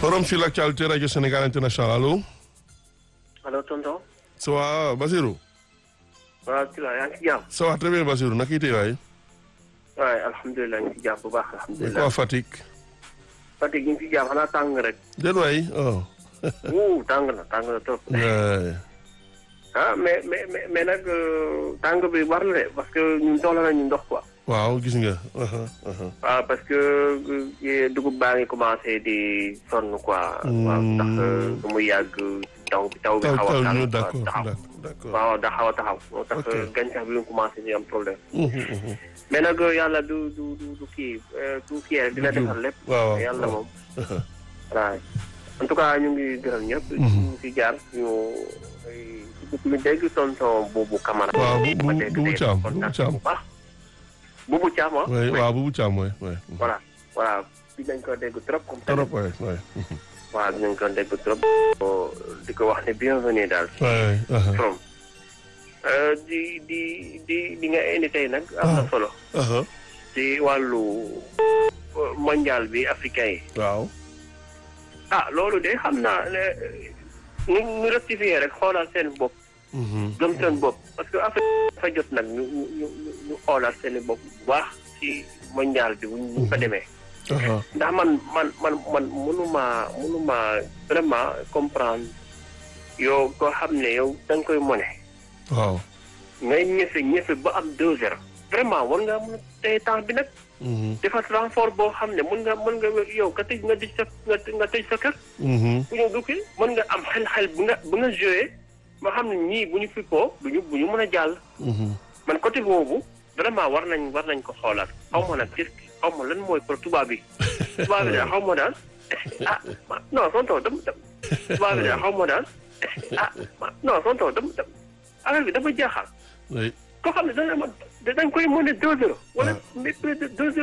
forum sur l'actualité radio Sénégal international allo. allo tonton. ça va Basirou. waaw ci la yaa ngi ci jàmm. ça va très bien Basirou naka itee waay. waaye alhamdulilah ñu ngi ci jàmm bu baax alhamdulilah. quoi Fatick. Fatick ñu ngi ci jàmm xanaa tàng rek. déet waay oh. wuu tàng na tàng na trop. Ouais. ah mais mais mais mais nag tàng bi war na de parce que ñun soxla nañu ndox quoi. waaw gis nga. Uh-huh, uh-huh. waaw parce que euh, dugub baa ngi commencé di sonn quoi. waaw ndax su muy yàgg taw bi taw bi taw xaw a taw taxaw ñu d'accord taxaw. d'accord. waaw da xaw a taxaw. moo tax Ok. gàncax bi mu commencé di am problème. Mhm, mhm. mais nag yàlla du du du du kii euh, du kii rek dina Du juum. defar lépp. waaw waaw yàlla waaw. moom. waaw en tout cas ñu ngi gërëm ñëpp. ñu fi jaar ñu ñu dégg tonton Boubou Camara. waaw bu bu ma dégg Boubou tey Thiam kontaan Boubou Thiam. bu baax. Boubou Thiam ah. oui waaw Boubou Thiam oui oui. voilà voilà dinañ ko dégg trop. comme trop oui oui. waaw dinañ ko dégg trop. di ko wax ne bienvenue daal. oui. uh-huh. from di di di di nga indi tey nag. am na Ah. solo. Uh-huh. ci wàllu mondial bi africain yi. waaw. ah loolu de xam naa ne ñu ñu rectifier rek xoolal seen bopp Mhm. gëm seen bopp parce que Afrique dafa jot nag ñu ñu ñu ñu xoolal seen bopp bu baax ci mondial bi bu ñu fa demee Uh-huh. ndax man man man man mënuma mënuma vraiment comprendre yow koo xam ne yow da nga koy mone waaw. ngay ñëfe ñëfe ba am deux heures vraiment war ngaa mën a tey temps bi nag Mhm. defar renfort boo xam ne mën nga mën nga yow ka tëj nga tëj sa nga nga tëj sa kër Mhm. bu ñu dukki mën nga am xel-xel bu nga bu nga joué ba xam ne ñii bu ñu fippoo bu ñu bu ñu mën a jàll Mhm. man côté boobu vraiment war nañ war nañ ko xoolaat xaw ma nag gis xaw ma lan mooy pour tubaab bi tubaab bi daal xaw ma daal ah ma- non tonton dam dam tubaab bi daal xaw ma daal ah ma- non tonton dam dam affaire bi dafa jaaxal oui. koo xam ne dana ma dañ koy mën a deux heures wala mais plus de deux heures